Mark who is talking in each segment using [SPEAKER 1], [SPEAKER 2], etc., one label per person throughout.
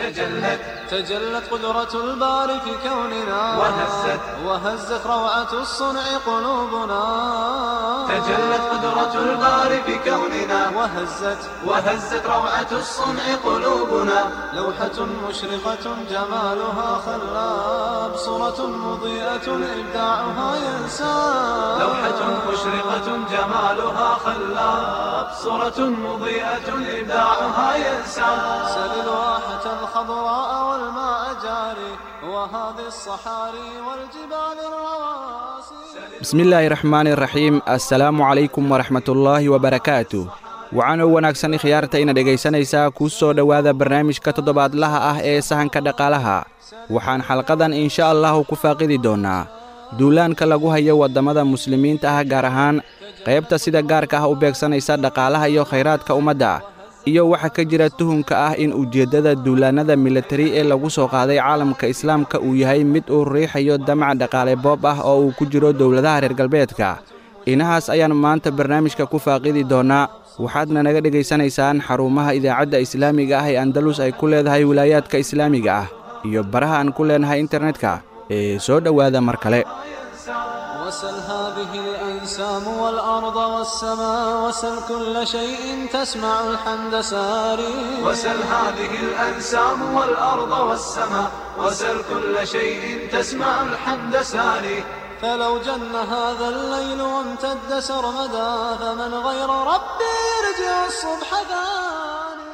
[SPEAKER 1] تجلت
[SPEAKER 2] تجلت قدرة الباري في كوننا
[SPEAKER 1] وهزت
[SPEAKER 2] وهزت روعة الصنع قلوبنا
[SPEAKER 1] تجلت قدرة الباري في كوننا
[SPEAKER 2] وهزت
[SPEAKER 1] وهزت روعة الصنع قلوبنا
[SPEAKER 2] لوحة مشرقة جمالها خلاب صورة مضيئة إبداعها ينساب
[SPEAKER 1] لوحة مشرقة جمالها خلاب صورة مضيئة إبداعها ينسى
[SPEAKER 2] سل الواحة الخضراء والماء جاري وهذه الصحاري والجبال الرواسي
[SPEAKER 3] bismi illaahi raxmaani raxiim assalaamu calaykum waraxmatullaahi wabarakaatu waxaanoo wanaagsan khiyaarta ina dhegaysanaysaa kuu soo dhowaada barnaamijka toddobaadlaha ah ee sahanka dhaqaalaha waxaan xalqadan insha allahu ku faaqidi doonnaa duulaanka lagu hayo waddamada muslimiinta ah gaar ahaan qaybta sida gaarka ah u beegsanaysa dhaqaalaha iyo khayraadka ummadda iyo waxa ka jira tuhunka ah in ujeeddada duulaannada militari ee lagu soo qaaday caalamka islaamka uu yahay mid uu riixayo damac dhaqaale boob ah oo uu ku jiro dowladaha reer galbeedka inahaas ayaan maanta barnaamijka ku faaqidi doonnaa waxaadna naga dhegaysanaysaan xarumaha idaacadda islaamiga ah ee andalus ay ku leedahay wilaayaadka islaamiga ah iyo baraha aan ku leenahay internetka ee soo dhowaada mar kale
[SPEAKER 2] وسل هذه الأنسام والأرض والسماء وسل كل شيء تسمع الحمد ساري
[SPEAKER 1] وسل هذه الأنسام والأرض والسماء وسل كل شيء تسمع الحمد ساري
[SPEAKER 2] فلو جن هذا الليل وامتد سرمدا فمن غير ربي يرجع الصبح ثاني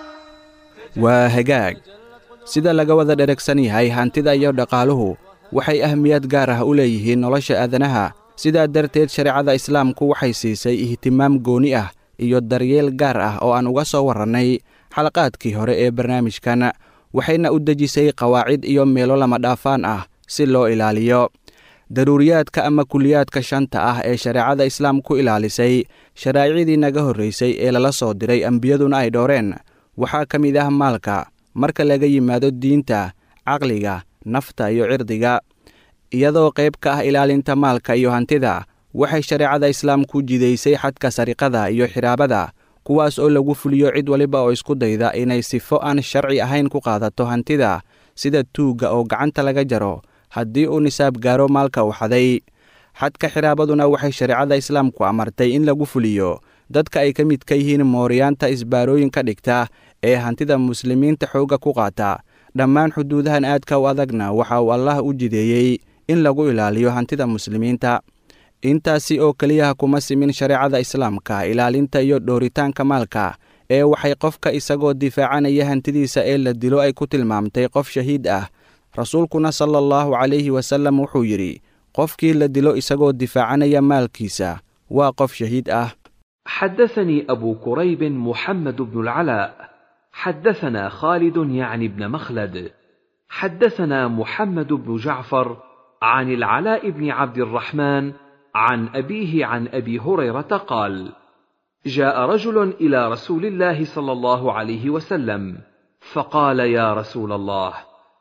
[SPEAKER 3] waa hagaag sida laga wada dheragsan yahay hantida iyo dhaqaaluhu waxay ahmiyad gaar ah u leeyihiin nolosha aadanaha sidaa darteed shareecada islaamku waxay siisay ihtimaam gooni ah iyo daryeel gaar ah oo aan uga soo warrannay xalaqaadkii hore ee barnaamijkan waxayna u dejisay qawaacid iyo meelo lama dhaafaan ah si loo ilaaliyo daruuriyaadka ama kuliyaadka shanta ah ee shareecada islaamku ilaalisay sharaaicdii naga horraysay ee lala soo diray ambiyaduna ay dhooreen waxaa ka mid ah maalka marka laga yimaado diinta caqliga nafta iyo cirdiga iyadoo qayb ka ah ilaalinta maalka iyo hantida waxay shareecada islaamku jidaysay xadka sariqada iyo xiraabada kuwaas oo lagu fuliyo cid waliba oo isku dayda inay sifo aan sharci ahayn ku qaadato hantida sida tuugga oo gacanta laga jaro haddii uu nisaab gaaro maalka uu xaday xadka xiraabaduna waxay shareecada islaamku amartay in lagu fuliyo dadka ay ka mid ka yihiin mooriyaanta isbaarooyinka dhigta ee hantida muslimiinta xoogga ku qaata dhammaan xuduudahan aadka u adagna waxa uu allah u jideeyey in lagu ilaaliyo hantida muslimiinta intaasi oo keliyaha kuma simin shareecada islaamka ilaalinta iyo dhooritaanka maalka ee waxay qofka isagoo difaacanaya hantidiisa ee la dilo ay ku tilmaamtay qof shahiid ah rasuulkuna sala allahu calayhi wasallam wuxuu yidhi qofkii la dilo isagoo difaacanaya maalkiisa waa qof shahiid ah
[SPEAKER 4] حدثني أبو كريب محمد بن العلاء حدثنا خالد يعني بن مخلد حدثنا محمد بن جعفر عن العلاء بن عبد الرحمن عن أبيه عن أبي هريرة قال جاء رجل إلى رسول الله صلى الله عليه وسلم فقال يا رسول الله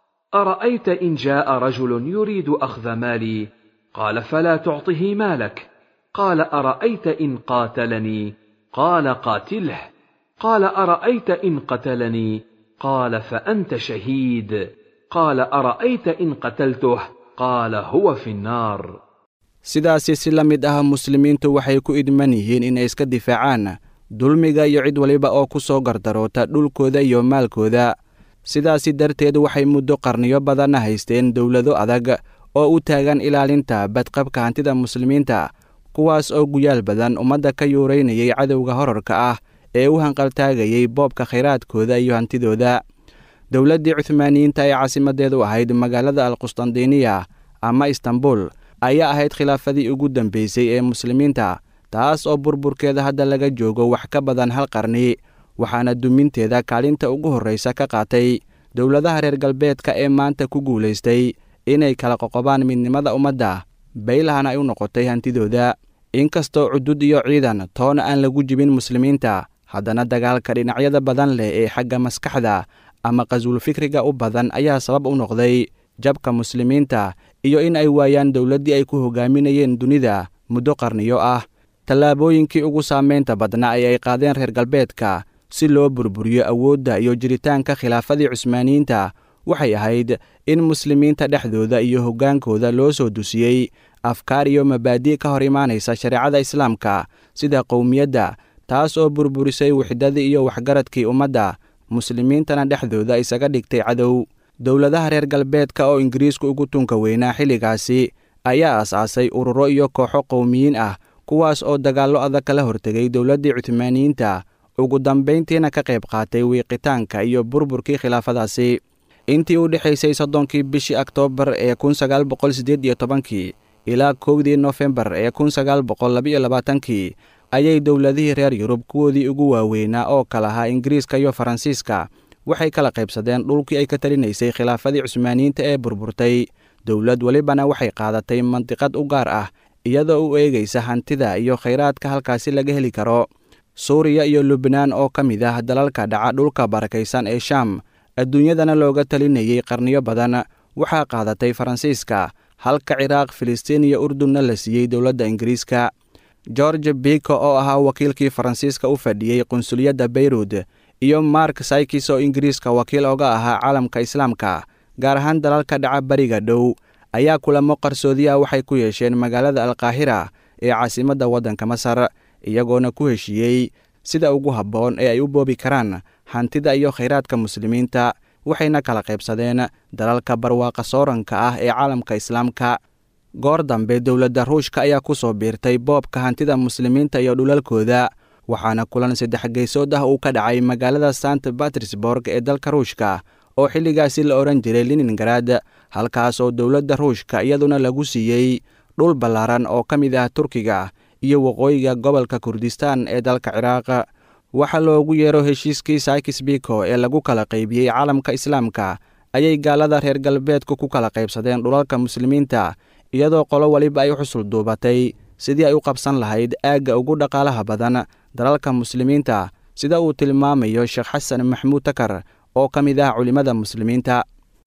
[SPEAKER 4] أرأيت إن جاء رجل يريد أخذ مالي قال فلا تعطه مالك قال أرأيت إن قاتلني قال قاتله قال أرأيت إن قتلني قال فأنت شهيد قال أرأيت إن قتلته قال هو في النار
[SPEAKER 3] sidaasi si la mid ah muslimiintu waxay ku idman yihiin inay iska difaacaan dulmiga iyo cid waliba oo ku soo gardaroota dhulkooda iyo maalkooda sidaasi darteed waxay muddo qarniyo badanna haysteen dowlado adag oo u taagan ilaalinta badqabka hantida muslimiinta kuwaas oo guyaal badan ummadda ka yuuraynayay cadowga horarka ah ee u hanqaltaagayay boobka khayraadkooda iyo hantidooda dowladdii cuhmaaniyiinta ee caasimadeedu ahayd magaalada alqustandiniya ama istanbul ayaa ahayd khilaafadii ugu dambeysay ee muslimiinta taas oo burburkeeda hadda laga joogo wax ka badan hal qarni waxaana duminteeda kaalinta ugu horraysa ka qaatay dowladaha reer galbeedka ee maanta ku guulaystay inay kala qoqobaan midnimada ummadda baylahana ay u noqotay hantidooda inkastoo cudud iyo ciidan toona aan lagu jibin muslimiinta haddana dagaalka dhinacyada badan leh ee xagga maskaxda ama qasuul fikriga u badan ayaa sabab u noqday jabka muslimiinta iyo in ay waayaan dowladdii ay ku hogaaminayeen dunida muddo qarniyo ah tallaabooyinkii ugu saamaynta badnaa ee ay qaadeen reer galbeedka si loo burburiyo awoodda iyo jiritaanka khilaafadii cusmaaniyiinta waxay ahayd in muslimiinta dhexdooda iyo hoggaankooda loo soo dusiyey afkaar iyo mabaadi' ka hor imaanaysa shareecada islaamka sida qowmiyadda taas oo burburisay wixdadii iyo waxgaradkii ummadda muslimiintana dhexdooda isaga dhigtay cadow dowladaha reer galbeedka oo ingiriisku ugu tunka weynaa xilligaasi ayaa as-aasay ururo iyo kooxo qowmiyiin ah kuwaas oo dagaallo adag kala hortegay dowladdii cuthmaaniyiinta ugu dambayntiina ka qayb qaatay wiiqitaanka iyo burburkii khilaafadaasi intii u dhexaysay soddonkii bishii oktoobar ee kun sagaal boqol siddeed iyo tobankii ilaa kowdii nofembar ee kun sagaal boqol labaiyo labaatankii ayay dowladihii reer yurub kuwoodii ugu waaweynaa oo kala ahaa ingiriiska iyo faransiiska waxay kala qaybsadeen dhulkii ay ka talinaysay khilaafadii cusmaaniyiinta ee burburtay dowlad welibana waxay qaadatay mandiqad u gaar ah iyadoo u eegaysa hantida iyo khayraadka halkaasi laga heli karo suuriya iyo lubnaan oo ka mid ah dalalka dhaca dhulka barakaysan ee shaam adduunyadana looga talinayay qarniyo badan waxaa qaadatay faransiiska halka ciraaq filistiin iyo urdunna la siiyey dowladda ingiriiska george biko oo ahaa wakiilkii faransiiska u fadhiyey qunsuliyadda beyrud iyo mark saykis oo ingiriiska wakiil oga ahaa caalamka islaamka gaar ahaan dalalka dhaca bariga dhow ayaa kulamo qarsoodiya waxay ku yeesheen magaalada alkaahira ee caasimadda waddanka masar iyagoona ku heshiiyey sida ugu habboon ee ay u boobi karaan hantida iyo khayraadka muslimiinta waxayna kala qaybsadeen dalalka barwaaqa sooranka ah ee caalamka islaamka goor dambe dowladda ruushka ayaa ku soo biirtay boobka hantida muslimiinta iyo dhulalkooda waxaana kulan saddex geysood ah uu ka dhacay magaalada sant batersborg ee dalka ruushka oo xilligaasi la odhan jiray liningarad halkaas oo dowladda ruushka iyaduna lagu siiyey dhul ballaaran oo ka mid ah turkiga iyo waqooyiga gobolka kurdistaan ee dalka ciraaq waxaa loogu yeero heshiiskii saykis biko ee lagu kala qaybiyey caalamka islaamka ayay gaalada reer galbeedku ku kala qaybsadeen dhulalka muslimiinta iyadoo qolo waliba ay xusul duubatay sidii ay u qabsan lahayd aagga ugu dhaqaalaha badan dalalka muslimiinta sida uu tilmaamayo sheekh xasan maxmuud takar oo ka mid ah culimmada muslimiinta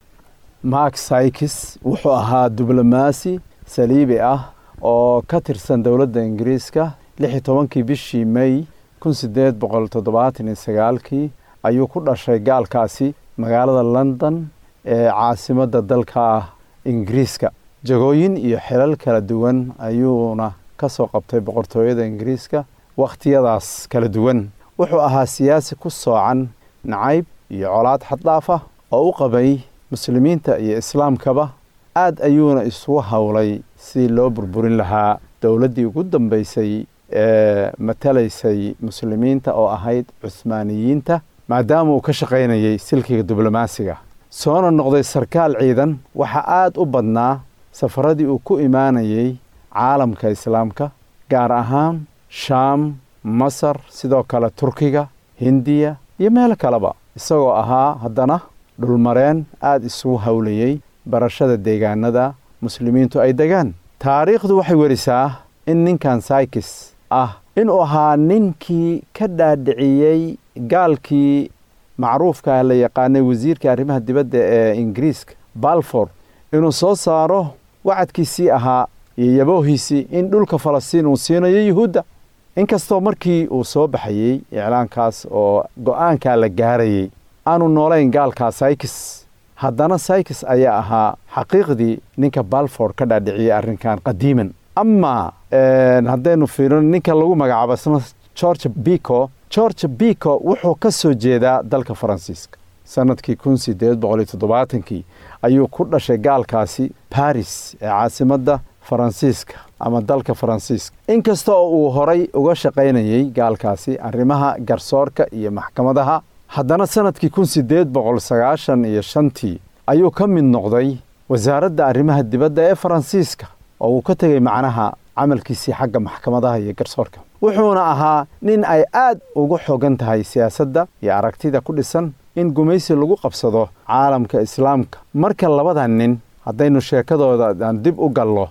[SPEAKER 5] mark saykis wuxuu ahaa diblomaasi saliibi ah oo ka tirsan dowladda ingiriiska lix iyo tobankii bishii may kun sideed boqol toddobaatan iyo sagaalkii ayuu ku dhashay gaalkaasi magaalada london ee caasimadda dalka ah ingiriiska jagooyin iyo xilal kala duwan ayuuna ka soo qabtay boqortooyada ingiriiska wakhtiyadaas kala duwan wuxuu ahaa siyaasi ku soocan nacayb iyo colaad xaddhaaf ah oo u qabay muslimiinta iyo islaamkaba aad ayuuna isugu howlay sidii loo burburin lahaa dowladdii ugu dambaysay ee matalaysay muslimiinta oo ahayd cuhmaaniyiinta maadaama uu ka shaqaynayay silkiga diblomaasiga soona noqday sarkaal ciidan waxaa aad u badnaa safaradii uu ku imaanayay caalamka islaamka gaar ahaan shaam masar sidoo kale turkiga hindiya iyo meel kaleba isagoo ahaa haddana dhulmareen aad isugu howlayey barashada deegaanada muslimiintu ay degaan taariikhdu waxay werisaa in ninkan saykis ah inuu ahaa ninkii ka dhaadhiciyey gaalkii macruufka la yaqaanay wasiirka arrimaha dibadda ee ingiriiska balfor inuu soo saaro wacadkiisii ahaa iyo yaboohiisii in dhulka falastiin uu siinayo yuhuudda inkastoo markii uu soo baxayey iclaankaas oo go-aankaa la gaarayey aanu noolayn gaalkaa saykis haddana saykis ayaa ahaa xaqiiqdii ninka balford ka dhaadhiciyey arrinkan qadiiman amaa haddaynu fiirino ninka lagu magacaabo isna george bico george bico wuxuu ka soo jeedaa dalka faransiiska sanadkii kun sideed boqoliyo toddobaatankii ayuu ku dhashay gaalkaasi baris ee caasimadda faransiiska ama dalka faransiiska inkasta oo uu horay uga shaqaynayey gaalkaasi arrimaha garsoorka iyo maxkamadaha haddana sanadkii kun sideed boqol sagaashan iyo shantii ayuu ka mid noqday wasaaradda arrimaha dibadda ee faransiiska oo uu ka tegey macnaha camalkiisii xagga maxkamadaha iyo garsoorka wuxuuna ahaa nin ay aad ugu xogan tahay siyaasadda iyo aragtida ku dhisan in gumaysi lagu qabsado caalamka islaamka marka labadan nin haddaynu sheekadooda aan dib u gallo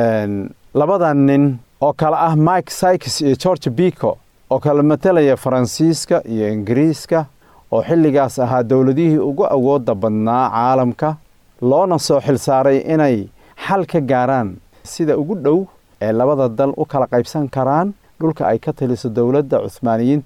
[SPEAKER 5] labadan nin oo kale ah mike sykes iyo george bico oo kala matalaya faransiiska iyo ingiriiska oo xilligaas ahaa dowladihii ugu awoodda badnaa caalamka loona soo xilsaaray inay xal ka gaaraan sida ugu dhow ee labada dal u kala qaybsan karaan dhulka ay ka taliso dowladda cuhmaaniyiinta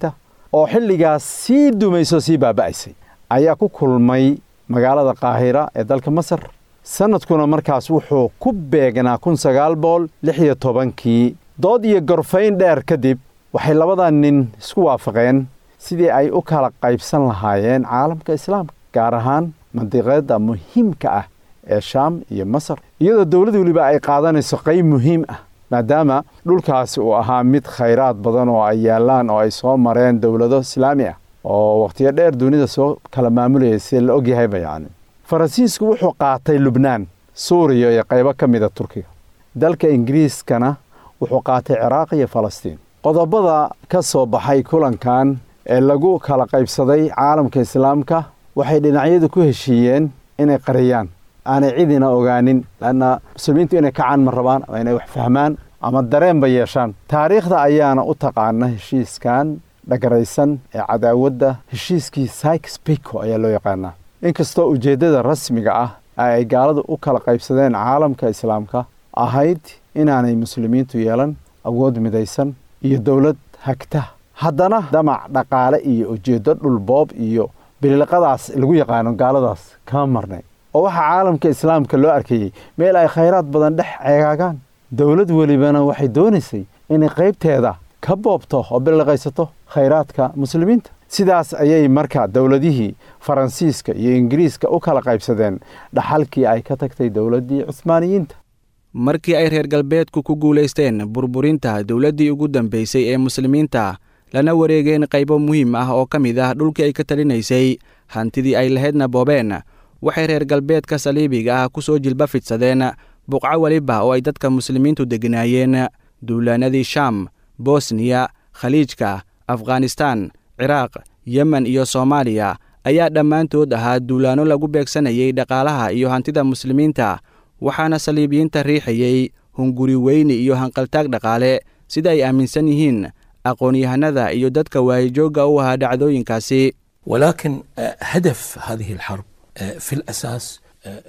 [SPEAKER 5] oo xilligaas sii dumayso sii baaba'aysay ayaa ku kulmay magaalada qaahira ee dalka masar sanadkuna markaas wuxuu ku beegnaa kun sagaal boqol lix iyo tobankii dood iyo gorfayn dheer kadib waxay labadan nin isku waafaqeen sidii ay u kala qaybsan lahaayeen caalamka islaamka gaar ahaan mandiqeedda muhiimka ah ee shaam iyo masar iyadoo dowlad weliba ay qaadanayso qayb muhiim ah maadaama dhulkaasi uu ahaa mid khayraad badan oo ay yaallaan oo ay soo mareen dowlado islaami ah oo wakhtiyo dheer dunida soo kala maamulayay sida la ogyahayba yacni faransiisku wuxuu qaatay lubnaan suuriya iyo qaybo ka mida turkiga dalka ingiriiskana wuxuu qaatay ciraaq iyo falastiin qodobada ka soo baxay kulankan ee lagu kala qaybsaday caalamka islaamka waxay dhinacyadu ku heshiiyeen inay qariyaan aanay cidina ogaanin lanna muslimiintu inay kacaan ma rabaan ama inay wax fahmaan ama dareenba yeeshaan taariikhda ayaana u taqaana heshiiskan dhagaraysan ee cadaawadda heshiiskii sykes pico ayaa loo yaqaanaa inkastoo ujeeddada rasmiga ah ay gaaladu u kala qaybsadeen caalamka islaamka ahayd inaanay muslimiintu yeelan awood midaysan iyo dowlad hagta haddana damac dhaqaale iyo ujeeddo dhulboob iyo biliqadaas lagu yaqaano gaaladaas kama marnay oo waxaa caalamka islaamka loo arkayey meel ay khayraad badan dhex ceegaagaan dowlad welibana waxay doonaysay inay qaybteeda ka boobto oo biliqaysato khayraadka muslimiinta sidaas ayay marka dowladihii faransiiska iyo ingiriiska u kala qaybsadeen dhaxalkii ay ka tagtay dowladdii cuhmaaniyiinta
[SPEAKER 3] markii ay reer galbeedku ku guulaysteen burburinta dowladdii ugu dambaysay ee muslimiinta lana wareegeen qaybo muhiim ah oo ka mid ah dhulkii ay ka talinaysay hantidii ay lahaydna boobeen waxay reer galbeedka saliibiga ah ku soo jilba fidsadeen buqco weliba oo ay dadka muslimiintu degganaayeen duulaanadii shaam bosniya khaliijka afghanistaan ciraaq yemen iyo soomaaliya ayaa dhammaantood ahaa duulaanno lagu beegsanayay dhaqaalaha iyo hantida muslimiinta waxaana saliibiyiinta riixayey hunguri weyni iyo hanqaltaag dhaqaale sida ay aaminsan yihiin aqoon-yahanada iyo dadka waayijoogga u ahaa dhacdooyinkaasi
[SPEAKER 6] ولكن هدف هذه الحرب في الأساس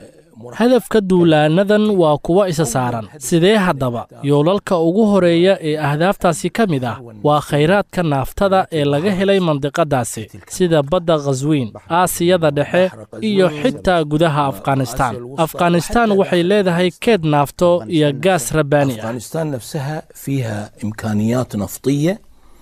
[SPEAKER 7] hadafka duulaanadan waa kuwo isa saaran sidee haddaba yoolalka ugu horeeya ee ahdaaftaasi ka mid ah waa khayraadka naaftada ee laga helay mandiqadaasi sida badda khaswiin aasiyada dhexe iyo xitaa gudaha afghanistaan afghanistaan waxay leedahay keed naafto iyo gaas rabbaani ah
[SPEAKER 6] أفغانستان نفسها فيها إمكانيات نفطية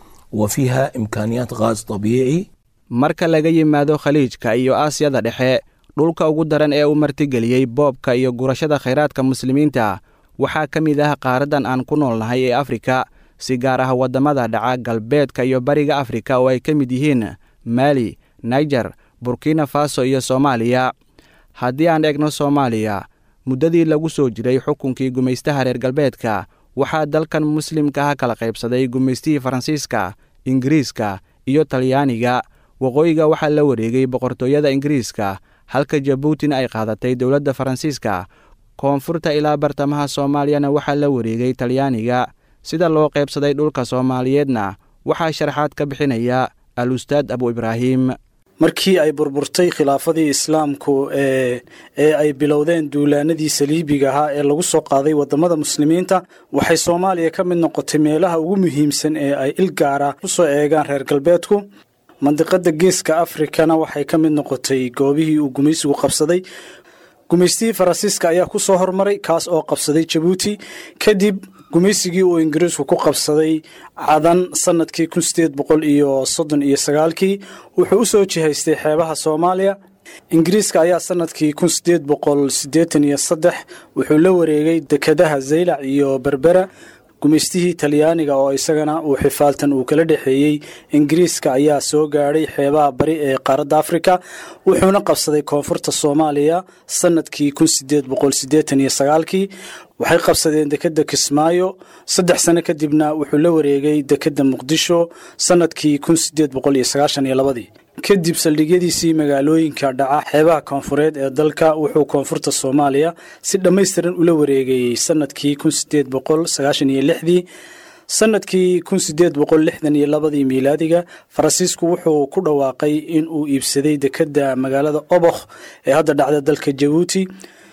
[SPEAKER 6] وفيها إمكانيات غاز طبيعي
[SPEAKER 3] marka laga yimaado khaliijka iyo aasiyada dhexe dhulka ugu daran ee uu martigeliyey boobka iyo gurashada khayraadka muslimiinta waxaa ka mid ah qaaraddan aan ku noolnahay ee afrika si gaar ah waddamada dhaca galbeedka iyo bariga afrika oo ay ka mid yihiin maali naijer burkina faso iyo soomaaliya haddii aan eegno soomaaliya muddadii lagu soo jiray xukunkii gumaystaha reer galbeedka waxaa dalkan muslimka ah kala qaybsaday gumaystihii faransiiska ingiriiska iyo talyaaniga waqooyiga waxaa la wareegay boqortooyada ingiriiska halka jabuutina ay qaadatay dowladda faransiiska koonfurta ilaa bartamaha soomaaliyana waxaa la wareegay talyaaniga sida loo qaybsaday dhulka soomaaliyeedna waxaa sharaxaad ka bixinaya al ustaad abu ibraahim
[SPEAKER 8] markii ay burburtay khilaafadii islaamku ee ee ay bilowdeen duulaanadii saliibiga ahaa ee lagu soo qaaday wadamada muslimiinta waxay soomaaliya ka mid noqotay meelaha ugu muhiimsan ee ay il gaara u soo eegaan reer galbeedku mandiqada geeska afrikana waxay ka mid noqotay goobihii uu gumaysigu qabsaday gumaystihii faransiiska ayaa ku soo hormaray kaas oo qabsaday jabuuti kadib gumaysigii uu ingiriisku ku qabsaday cadan sanadkii kun sideed boqol iyo soddon iyo sagaalkii wuxuu u soo jihaystay xeebaha soomaaliya ingiriiska ayaa sanadkii kun sideed boqol siddeetan iyo saddex wuxuu la wareegay dekedaha zaylac iyo berbera gumaystihii talyaaniga oo isagana uu xifaaltan uu kala dhexeeyey ingiriiska ayaa soo gaadhay xeebaha bari ee qaaradda afrika wuxuuna qabsaday koonfurta soomaaliya sanadkii kun sideed boqol siddeetan iyo sagaalkii waxay qabsadeen dekedda kismaayo saddex sano kadibna wuxuu la wareegay dekedda muqdisho sanadkii kun sideed boqol iyo sagaashan iyo labadii kadib saldhigyadiisii magaalooyinka dhaca xeebaha koonfureed ee dalka wuxuu koonfurta soomaaliya si dhammaystiran ula wareegayey sanadkii kun sideed boqol sagaashan iyo lixdii sanadkii kun sideed boqol lixdan iyo labadii miilaadiga faransiisku wuxuu ku dhawaaqay in uu iibsaday dekedda magaalada obokh ee hadda dhacda dalka jabuuti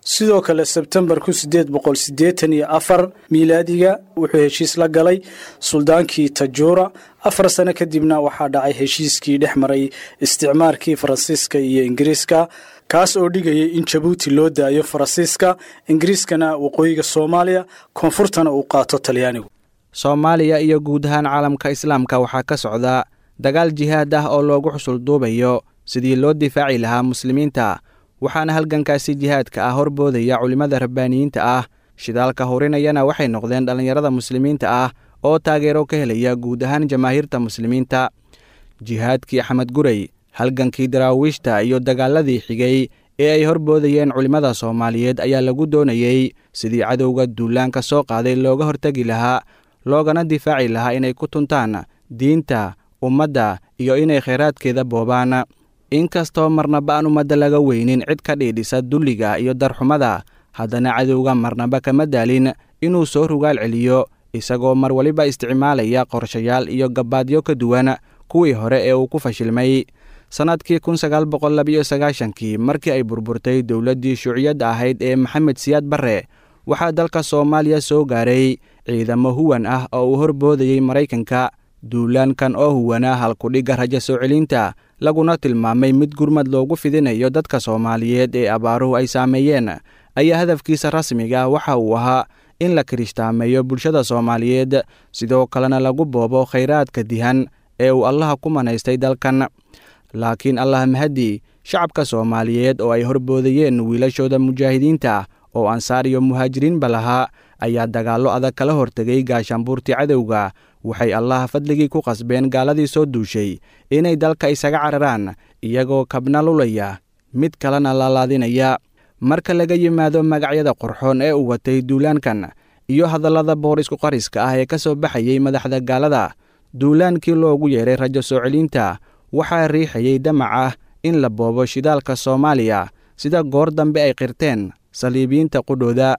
[SPEAKER 8] sidoo kale sebtembar kun sideed boqol siddeetan iyo afar miilaadiga wuxuu heshiis la galay suldaankii tajuura afar sano kadibna waxaa dhacay heshiiskii dhex maray isticmaarkii faransiiska iyo ingiriiska kaas oo dhigayay in jabuuti loo daayo faransiiska ingiriiskana waqooyiga soomaaliya koonfurtana uu qaato talyaanigu
[SPEAKER 3] soomaaliya iyo guud ahaan caalamka islaamka waxaa ka socda dagaal jihaad ah oo loogu xusul duubayo sidii loo difaaci lahaa muslimiinta waxaana halgankaasi jihaadka ah horboodaya culimmada rabbaaniyiinta ah shidaalka horinayana waxay noqdeen dhallinyarada muslimiinta ah oo taageero ka helaya guud ahaan jamaahiirta muslimiinta jihaadkii axmed gurey halgankii daraawiishta iyo dagaaladii xigay ee ay horboodayeen culimmada soomaaliyeed ayaa lagu doonayey sidii cadowga duulaanka soo qaaday looga hortegi lahaa loogana difaaci lahaa inay ku tuntaan diinta ummadda iyo inay khayraadkeeda boobaan inkastoo marnaba aan ummadda laga weynin cid ka dhiidhisa dulliga iyo darxumada haddana cadowga marnaba kama daalin inuu soo rugaal celiyo isagoo mar waliba isticmaalaya qorshayaal iyo gabaadyo ka duwan kuwii hore ee uu ku fashilmay sannadkii kun sagaal boqol labiyo sagaashankii markii ay burburtay dowladdii shuuciyadda ahayd ee maxamed siyaad barre waxaa dalka soomaaliya soo gaaray ciidamo huwan ah oo uu horboodayey maraykanka duulaankan oo huwana halkudhigga rajo soo celinta laguna tilmaamay mid gurmad loogu fidinayo dadka soomaaliyeed ee abaaruhu ay saameeyeen ayaa hadafkiisa rasmiga waxa uu ahaa in la kirishhtaameeyo bulshada soomaaliyeed sidoo kalena lagu boobo khayraadka dihan ee uu allaha ku manaystay dalkan laakiin allah mahadi shacabka soomaaliyeed oo ay horboodayeen wiilashooda mujaahidiinta oo ansaar iyo muhaajiriinba lahaa ayaa dagaallo adag kala hortegay gaashaanbuurtii cadowga waxay allaha fadligii ku qasbeen gaaladii soo duushay inay dalka isaga cararaan iyagoo kabna lulaya mid kalena laalaadinaya marka laga yimaado magacyada qorxoon ee uu watay duulaankan iyo hadallada boorisku qariska ah ee ka soo baxayey madaxda gaalada duulaankii loogu yeeray rajo soo celinta waxaa riixayey damac ah in la boobo shidaalka soomaaliya sida goor dambe ay qirteen saliibiyiinta qudhooda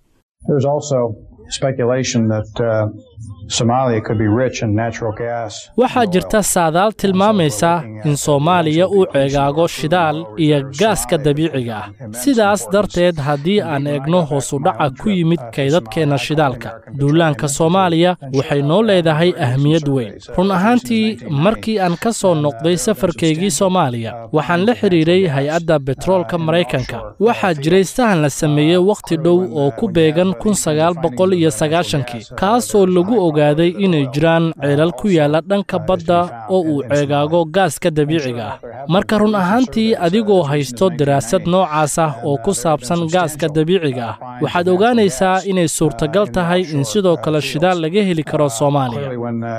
[SPEAKER 7] waxaa jirta saadaal tilmaamaysa in soomaaliya uu ceegaago shidaal iyo gaaska dabiiciga ah sidaas darteed haddii aan eegno hoosudhaca ku yimid kaydadkeenna shidaalka duulaanka soomaaliya waxay noo leedahay ahmiyad weyn run ahaantii markii aan ka soo noqday safarkaygii soomaaliya waxaan la xidhiiray hay-adda betroolka maraykanka waxaa jiray sahan la sameeyey wakhti dhow oo ku beegan kaasoo lagu ogaaday inay jiraan ceelal ku yaalla dhanka badda oo uu ceegaago gaaska dabiiciga ah marka run ahaantii adigoo haysto daraasad noocaas ah oo ku saabsan gaaska dabiiciga ah waxaad ogaanaysaa inay suurtagal tahay in sidoo kale shidaal laga heli karo soomaaliya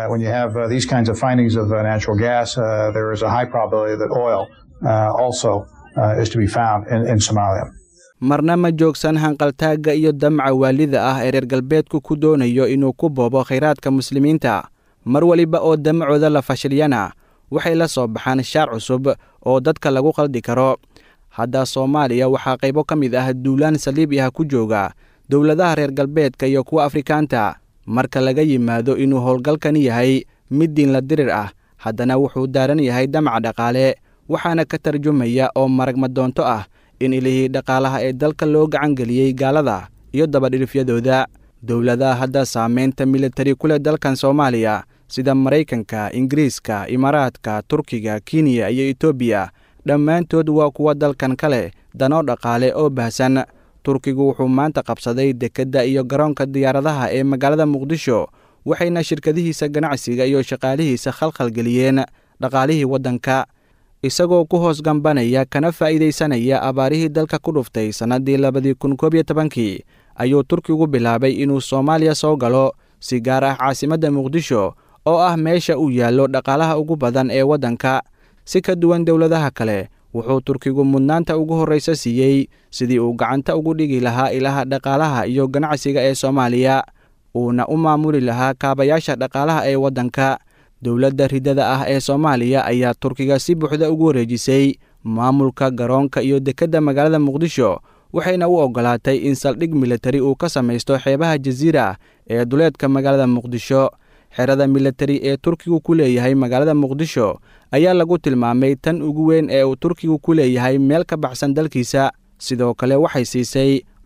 [SPEAKER 3] marna ma joogsan hanqaltaagga iyo damca waalida ah ee reer galbeedku ku doonayo inuu ku boobo khayraadka muslimiinta mar weliba oo damacooda la fashiliyana waxay la soo baxaan shaar cusub oo dadka lagu qaldi karo hadda soomaaliya waxaa qaybo ka mid ah duulaan saliibi ah ku jooga dowladaha reer galbeedka iyo kuwa afrikaanta marka laga yimaado inuu howlgalkani yahay mid diinla dirir ah haddana wuxuu daaran yahay damac dhaqaale waxaana ka tarjumaya oo maragma doonto ah in ilihii dhaqaalaha ee dalka loo gacangeliyey gaalada iyo dabadhilifyadooda dowladaha hadda saamaynta militari ku leh dalkan soomaaliya sida maraykanka ingiriiska imaaraadka turkiga kenya iyo etoobiya dhammaantood waa kuwa dalkan ka leh danoo dhaqaale oo bahsan turkigu wuxuu maanta qabsaday dekedda iyo garoonka diyaaradaha ee magaalada muqdisho waxayna shirkadihiisa ganacsiga iyo shaqaalihiisa khalkhalgeliyeen dhaqaalihii waddanka isagoo ku hoos gambanaya kana faa'iidaysanaya abaarihii dalka ku dhuftay sannaddii labadii kun koob iyo tobankii ayuu turkigu bilaabay inuu soomaaliya soo galo si gaar ah caasimadda muqdisho oo ah meesha uu yaallo dhaqaalaha ugu badan ee waddanka si ka duwan dowladaha kale wuxuu turkigu mudnaanta ugu horraysa siiyey sidii uu gacanta ugu dhigi lahaa ilaha dhaqaalaha iyo ganacsiga ee soomaaliya uuna u maamuli lahaa kaabayaasha dhaqaalaha ee waddanka dowladda ridada ah ee soomaaliya ayaa turkiga si buuxda ugu wareejisay maamulka garoonka iyo dekedda magaalada muqdisho waxayna u oggolaatay in saldhig militari uu ka samaysto xeebaha jasiira ee duleedka magaalada muqdisho xerada militari ee turkigu ku leeyahay magaalada muqdisho ayaa lagu tilmaamay tan ugu weyn ee uu turkigu ku leeyahay meel ka baxsan dalkiisa sidoo kale waxay siisay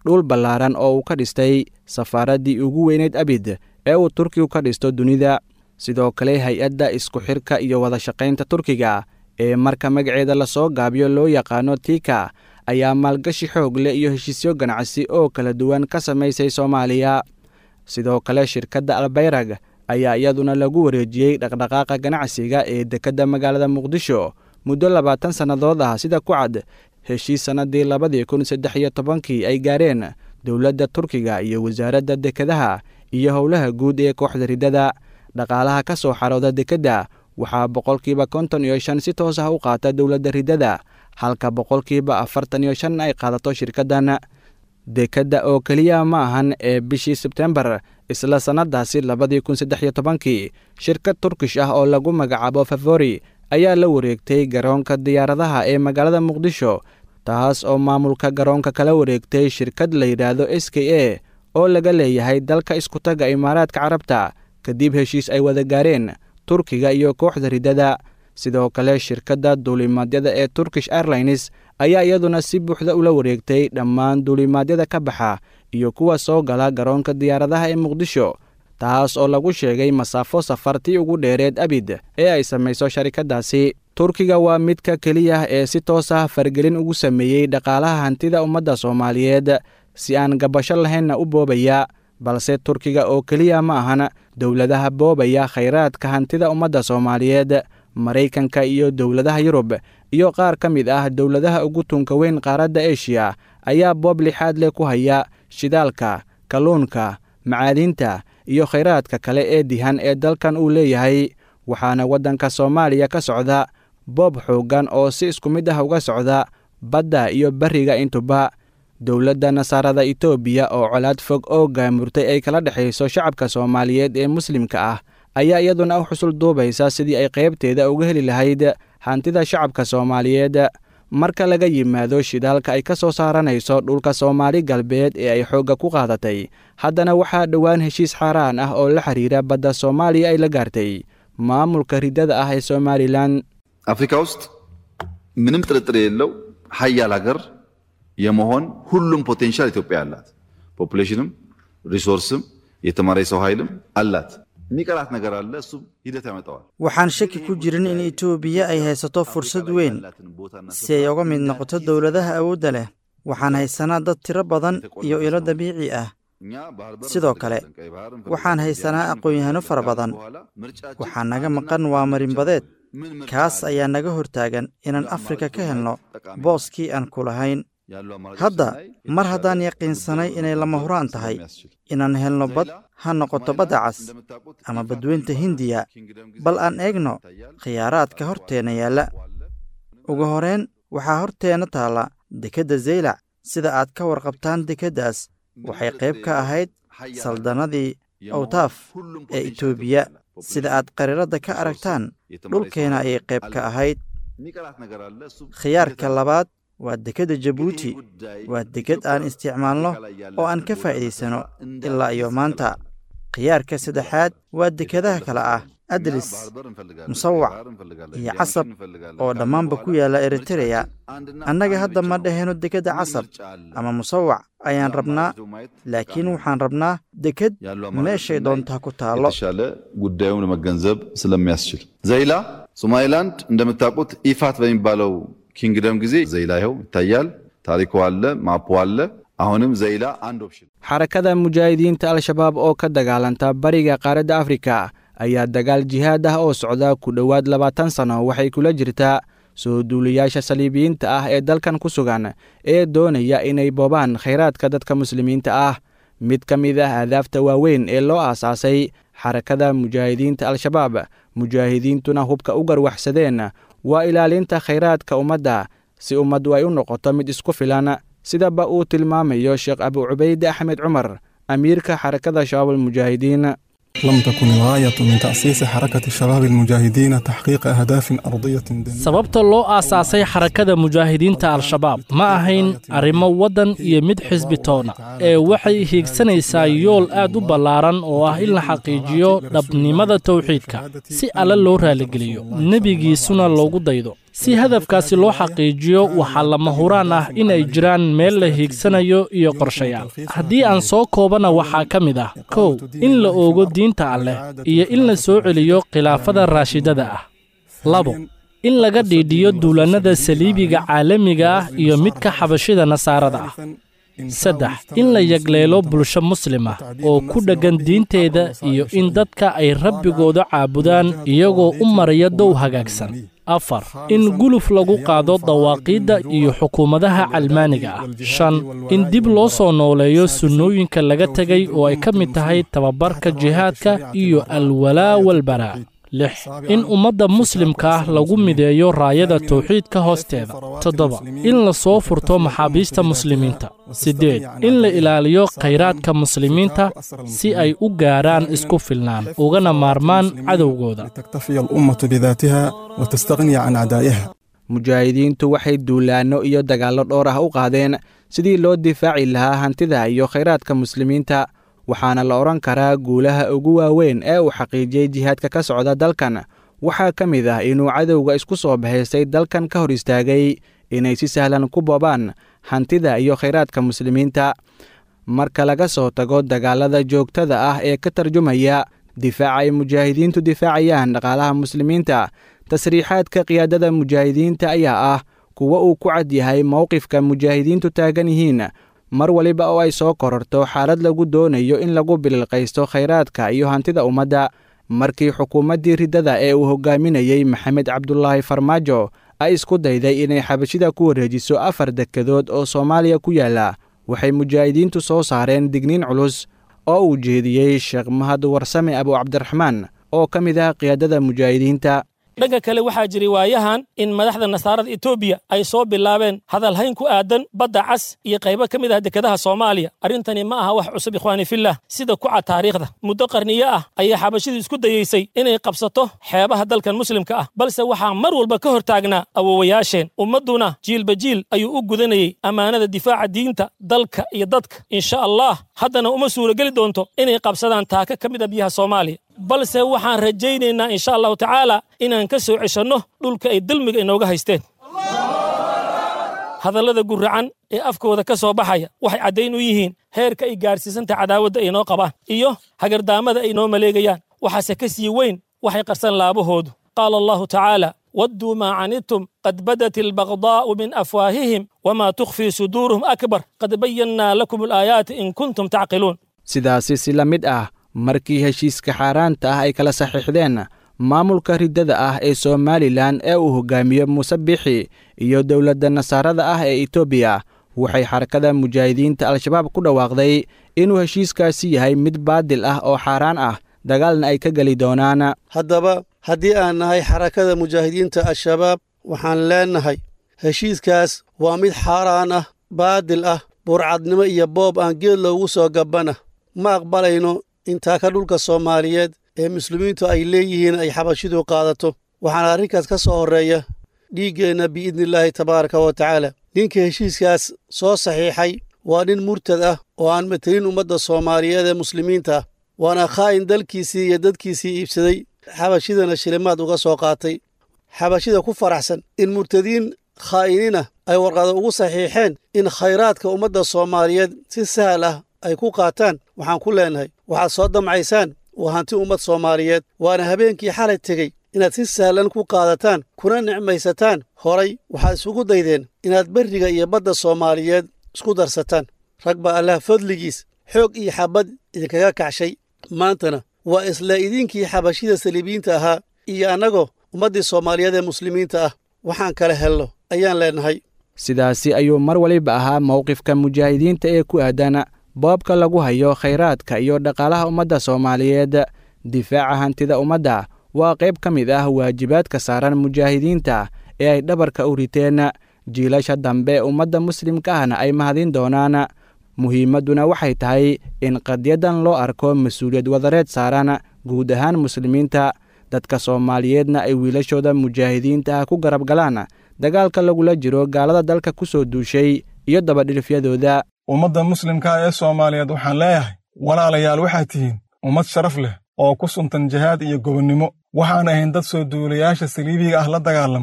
[SPEAKER 3] dhul ballaaran oo uu ka dhistay safaaraddii ugu weyneyd abid ee uu turkigu ka dhisto dunida sidoo kale hay-adda isku xirka iyo wada shaqaynta turkiga ee marka magaceeda lasoo gaabiyo loo yaqaano tika ayaa maalgashi xoog leh iyo heshiisyo ganacsi oo kala duwan ka samaysay soomaaliya sidoo kale shirkadda albayrag ayaa iyaduna lagu wareejiyey dhaqdhaqaaqa ganacsiga ee dekedda magaalada muqdisho muddo labaatan sannadood ah sida ku cad heshiis sannadii labadii kun saddex iyo tobankii ay gaareen dowladda turkiga iyo wasaaradda dekedaha iyo howlaha guud ee kooxda riddada dhaqaalaha ka soo xarooda dekedda waxaa boqolkiiba konton iyo shan si toos ah u qaata dowladda riddada halka boqolkiiba afartan iyo shan ay qaadato shirkaddan dekedda oo keliya ma ahan ee bishii sebtembar isla sannadaasi labadii kun saddex iyo tobankii shirkad turkish ah oo lagu magacaabo favori ayaa la wareegtay garoonka diyaaradaha ee magaalada muqdisho taas oo maamulka garoonka kala wareegtay shirkad la yidhaahdo s k a oo laga leeyahay dalka iskutaga imaaraadka carabta kadib heshiis ay wada gaareen turkiga iyo kooxda riddada sidoo kale shirkadda duulimaadyada ee turkish airlines ayaa iyaduna si buuxda ula wareegtay dhammaan duulimaadyada ka baxa iyo kuwa soo gala garoonka diyaaradaha ee muqdisho taas oo lagu sheegay masaafo safartii ugu dheereed abid ee ay samayso sharikaddaasi turkiga waa midka keliya ee si toos ah fargelin ugu sameeyey dhaqaalaha hantida ummadda soomaaliyeed si aan gabasho lahaynna u boobaya balse turkiga oo keliya ma ahan dowladaha boobaya khayraadka hantida ummadda soomaaliyeed maraykanka iyo dowladaha yurub iyo qaar ka mid ah dowladaha ugu tunka weyn qaaradda eshiya ayaa boob lixaad leh ku haya shidaalka kalluunka macaadinta iyo khayraadka kale ee dihan ee dalkan uu leeyahay waxaana waddanka soomaaliya ka socda boob xooggan oo si isku mid ah uga socda badda iyo beriga intuba dowladda nasaarada etoobiya oo colaad fog oo gaamurtay ay kala dhexayso shacabka soomaaliyeed ee muslimka ah ayaa iyaduna u xusul duubaysa sidii ay qaybteeda uga heli lahayd hantida shacabka soomaaliyeed marka laga yimaado shidaalka ay ka soo saaranayso dhulka soomaali galbeed ee ay xoogga ku qaadatay haddana waxaa dhowaan heshiis xaaraan ah oo la xiriira badda soomaaliya ay la gaartay maamulka riddada ah ee somalilan
[SPEAKER 9] አፍሪካ ውስጥ ምንም ጥርጥር የሌለው ሀያል ሀገር የመሆን ሁሉም ፖቴንሻል ኢትዮጵያ አላት። ፖፑሌሽንም ሪሶርስም የተማረ የሰው ኃይልም አላት። የሚቀራት ነገር አለ። እሱም ሂደት ያመጣዋል።
[SPEAKER 10] waxaan shaki ku jirin in itoobiya ay haysato fursad weyn si ay uga mid noqoto dowladaha awoodda leh waxaan haysanaa dad tiro badan iyo ilo dabiici ah sidoo kale waxaan haysanaa aqoon-yahano fara badan waxaa naga maqan waa marinbadeed kaas ayaa naga hortaagan inaan afrika ka helno booskii aan ku lahayn hadda mar haddaan yaqiinsanay inay lama huraan tahay inaan helno bad ha noqoto badda cas ama badweynta hindiya bal aan eegno khiyaaraadka horteenna yaalla ugu horeyn waxaa horteenna taalla dekedda zaylac sida aad ka warqabtaan dekeddaas waxay qayb ka ahayd saldannadii awtaaf ee itoobiya sida aad qariiradda ka aragtaan dhulkeena ayay qayb ka ahayd khiyaarka labaad waa dekedda jabuuti waa deked aan isticmaalno oo aan ka faa'iidaysano ilaa iyo maanta khiyaarka saddexaad waa dekedaha kale ah adlis musawac iyo casab oo dhammaanba ku yaalla eritereya annaga hadda ma dhahayno dekedda casab ama musawac ayaan rabnaa laakiin waxaan rabnaa deked meeshay doontaa ku taallo
[SPEAKER 9] የተሻለ ጉዳዩን ለመገንዘብ ስለሚያስችል ዘይላ ሶማሌላንድ እንደምታውቁት ኢፋት በሚባለው ኪንግደም ጊዜ ዘይላ ይኸው ይታያል። ታሪኩ አለ፣ ማፑ አለ። አሁንም ዘይላ አንድ ኦፕሽን
[SPEAKER 3] xarakada mujaahidiinta al-shabaab oo ka dagaalanta bariga qaaradda afrika ayaa dagaal jihaad ah oo socda ku dhowaad labaatan sano waxay kula jirtaa soo duuliyaasha saliibiyiinta ah ee dalkan ku sugan ee doonaya inay boobaan khayraadka dadka muslimiinta ah mid ka mid ah ahdaafta waaweyn ee loo aasaasay xarakada mujaahidiinta al-shabaab mujaahidiintuna hubka u garwaxsadeen waa ilaalinta khayraadka ummadda si ummaddu ay u noqoto mid isku filan sidaba uu tilmaamayo sheekh abu cubayde axmed cumar amiirka xarakada shabaab almujaahidiin
[SPEAKER 11] لم تكن الغاية من تأسيس حركة الشباب المجاهدين تحقيق أهداف أرضية دنيا
[SPEAKER 7] sababta loo aasaasay xarakada mujaahidiinta al-shabaab ma ahayn arrimo waddan iyo mid xisbi toona ee waxay hiigsanaysaa yool aad u ballaaran oo ah in la xaqiijiyo dhabnimada tawxiidka si alle loo raaligeliyo nebigiisuna loogu daydo si hadafkaasi loo xaqiijiyo waxaa lama huraan ah inay jiraan meel la hiigsanayo iyo qorshayaal haddii aan soo koobana waxaa ka mid ah kow in la oogo diinta alleh iyo in la soo celiyo khilaafada raashidada ah labo in laga dhiidhiyo duulannada saliibiga caalamiga ah iyo midka xabashida nasaarada ah saddex in la yagleelo bulsho muslim ah oo ku dheggan diinteeda iyo in dadka ay rabbigooda caabudaan iyagoo u maraya dow hagaagsan afar in guluf lagu qaado dawaaqiidda iyo xukuumadaha calmaaniga ah shan in dib loo soo nooleeyo sunnooyinka laga tegay oo ay ka mid tahay tababarka jihaadka iyo alwalaa walbaraa lix in ummadda muslimka ah lagu mideeyo raayada tawxiidka hoosteeda toddoba in la soo furto maxaabiista muslimiinta siddeed in la ilaaliyo khayraadka muslimiinta si ay u gaaraan isku filnaan ugana maarmaan cadowgooda
[SPEAKER 11] تكتفي الأمة بذاتها وتستغني عن أعدائها
[SPEAKER 3] mujaahidiintu waxay duulaanno iyo dagaallo dhowr ah u qaadeen sidii loo difaaci lahaa hantida iyo khayraadka muslimiinta waxaana la odhan karaa guulaha ugu waaweyn ee uu xaqiijiyey jihaadka ka socda dalkan waxaa ka mid ah inuu cadowga isku soo bahaystay dalkan ka hor istaagay inay si sahlan ku boobaan hantida iyo khayraadka muslimiinta marka laga soo tago dagaalada joogtada ah ee ka tarjumaya difaaca ay mujaahidiintu difaacayaan dhaqaalaha muslimiinta tasriixaadka qiyaadada mujaahidiinta ayaa ah kuwa uu ku cad yahay mowqifka mujaahidiintu taagan yihiin mar waliba oo ay soo kororto xaalad lagu doonayo in lagu bililqaysto khayraadka iyo hantida ummadda markii xukuumaddii riddada ee uu hogaaminayey maxamed cabdulaahi farmaajo ay isku dayday inay xabashida ku wareejiso afar dekedood oo soomaaliya ku yaalla waxay mujaahidiintu soo saareen digniin culus oo uu jeediyey sheekh mahad warsame abu cabdiraxmaan oo ka mid ah qiyaadada mujaahidiinta
[SPEAKER 12] dhanka kale waxaa jiray waayahan in madaxda nasaarada etoobiya ay soo bilaabeen hadalhayn ku aadan badda cas iyo qaybo ka mid ah dekedaha soomaaliya arrintani ma aha wax cusub ikhwaani fillah sida ku cad taariikhda muddo qarniyo ah ayaa xabashidu isku dayeysay inay qabsato xeebaha dalkan muslimka ah balse waxaa mar walba ka hor taagnaa awowayaasheen ummadduna jiilba jiil ayuu u gudanayey ammaanada difaaca diinta dalka iyo dadka insha allah haddana uma suurageli doonto inay qabsadaan taaka ka mid a biyaha soomaaliya balse waxaan rajaynaynaa insha allahu tacaala inaan ka soo ceshanno dhulka ay dulmiga inooga haysteen hadallada guracan ee afkooda ka soo baxaya waxay caddayn u yihiin heerka ay gaadhsiisanta cadaawadda ay noo qabaan iyo hagardaamada ay noo maleegayaan waxaase ka sii weyn waxay qarsan laabahoodu qaala allahu tacaala wadduu maa canidtum qad badat albagdaa'u min afwaahihim wamaa tukhfii suduuruhum akbar qad bayannaa lakum alaayaati in kuntum tacqiluun
[SPEAKER 3] sidaasi si la mid ah markii heshiiska xaaraanta ah ay kala saxiixdeen maamulka riddada ah ee somalilan ee uu hogaamiyo muuse bixi iyo dowladda nasaarada ah ee etoobiya waxay xarakada mujaahidiinta al-shabaab ku dhawaaqday inuu heshiiskaasi yahay mid baadil ah oo xaaraan ah dagaalna ay ka geli doonaan
[SPEAKER 13] haddaba haddii aan nahay xarakada mujaahidiinta al-shabaab waxaan leennahay heshiiskaas waa mid xaaraan ah baadil ah burcadnimo iyo boob aan geed loogu soo gabbana ma aqbalayno intaa ka dhulka soomaaliyeed ee muslimiintu ay leeyihiin ay xabashidu qaadato waxaana arrinkaas ka soo horreeya dhiiggeenna biidnillaahi tabaaraka wa tacaala ninka heshiiskaas soo saxiixay waa nin murtad ah oo aan matelin ummadda soomaaliyeed ee muslimiinta ah waana khaa'in dalkiisii iyo dadkiisii iibsaday xabashidana shilimaad uga soo qaatay xabashida ku faraxsan in murtadiin khaa'iniina ay warqado ugu saxiixeen in khayraadka ummadda soomaaliyeed si sahal ah ay ku qaataan waxaan ku leennahay waxaad soo damcaysaan waa hanti ummad soomaaliyeed waana habeenkii xalay tegey inaad si sahlan ku qaadataan kuna nicmaysataan horay waxaad isugu daydeen inaad berriga iyo badda soomaaliyeed isku darsataan rag baa allah fadligiis xoog iyo xabbad idinkaga kacshay maantana waa isla idinkii xabashida saliibiyiinta ahaa iyo annagoo ummaddii soomaaliyeed ee muslimiinta ah waxaan kala helno ayaan leennahay
[SPEAKER 3] sidaasi ayuu mar waliba ahaa mowqifka mujaahidiinta ee ku aadan boobka lagu hayo khayraadka iyo dhaqaalaha ummadda soomaaliyeed difaaca hantida ummadda waa qayb ka mid ah waajibaadka saaran mujaahidiinta ee ay dhabarka u riteen jiilasha dambe ummadda muslimka ahna ay mahadin doonaan muhiimadduna waxay tahay in qadyadan loo arko mas-uuliyad wadareed saaran guud ahaan muslimiinta dadka soomaaliyeedna ay wiilashooda mujaahidiinta ah ku garab galaan dagaalka lagula jiro gaalada dalka ku soo duushay iyo dabadhilifyadooda
[SPEAKER 11] ummadda muslimka ee soomaaliyeed waxaan leeyahay walaalayaal waxaad tihiin ummad sharaf leh oo ku suntan jihaad iyo gobonnimo waxaan ahayn dad soo duulayaasha saliibiga ah la dagaalamay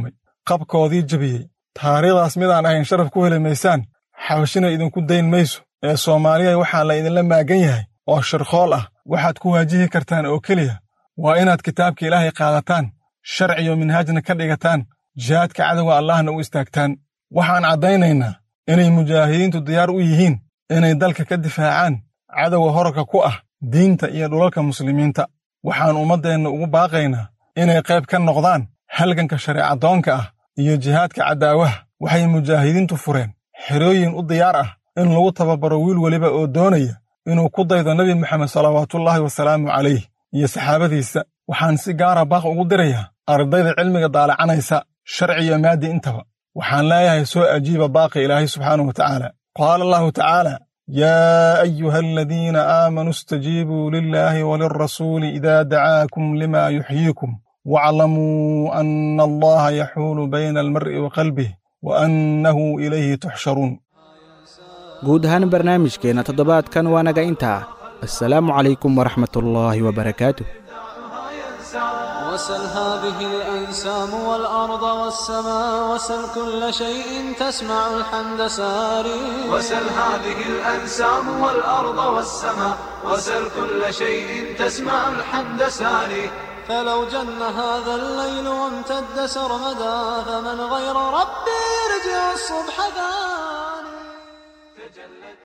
[SPEAKER 11] qabkoodii jebiyey taariikhdaas midaan ahayn sharaf ku heli maysaan xabashina idinku dayn mayso ee soomaaliya waxaa la idinla maagan yahay oo shirqool ah waxaad ku waajihi kartaan oo keliya waa inaad kitaabka ilaahay qaadataan sharciyo minhaajna ka dhigataan jihaadka cadowga allahna u istaagtaan waxaan caddaynaynaa inay mujaahidiintu diyaar u yihiin inay dalka ka difaacaan cadowga horarka ku ah diinta iyo dhulalka muslimiinta waxaan ummaddeenna ugu baaqaynaa inay qayb ka noqdaan halganka shareecadoonka ah iyo jihaadka caddaawaha waxay mujaahidiintu fureen xerooyin u diyaar ah in lagu tababaro wiil weliba oo doonaya inuu ku daydo nebi moxamed salawaatullaahi wasalaamu calayh iyo saxaabadiisa waxaan si gaara baaq ugu dirayaa ardayda cilmiga daalacanaysa sharci iyo maaddi intaba waxaan leeyahay soo ajiiba baaqi ilaahay subxaanahu wa tacaala qaala allahu tacaala yaa ayuha aladiina aamanuu istajiibuu lilaahi walilrasuuli idaa dacaakum lima yuxyiikum waaclamuu anna allaha yaxuulu bayna almar'i wa qalbih wa annahu ilayhi tuxsharuun
[SPEAKER 3] guud ahaan barnaamijkeenna toddobaadkan waa naga intaa assalaamu calaykum waraxmatullaahi wabarakaatuh
[SPEAKER 2] وسل هذه الأنسام والأرض والسماء وسل كل شيء تسمع الحمد ساري
[SPEAKER 1] وسل هذه الأنسام والأرض والسماء وسل كل شيء تسمع الحمد ساري
[SPEAKER 2] فلو جن هذا الليل وامتد سرمدا فمن غير ربي يرجع الصبح ثاني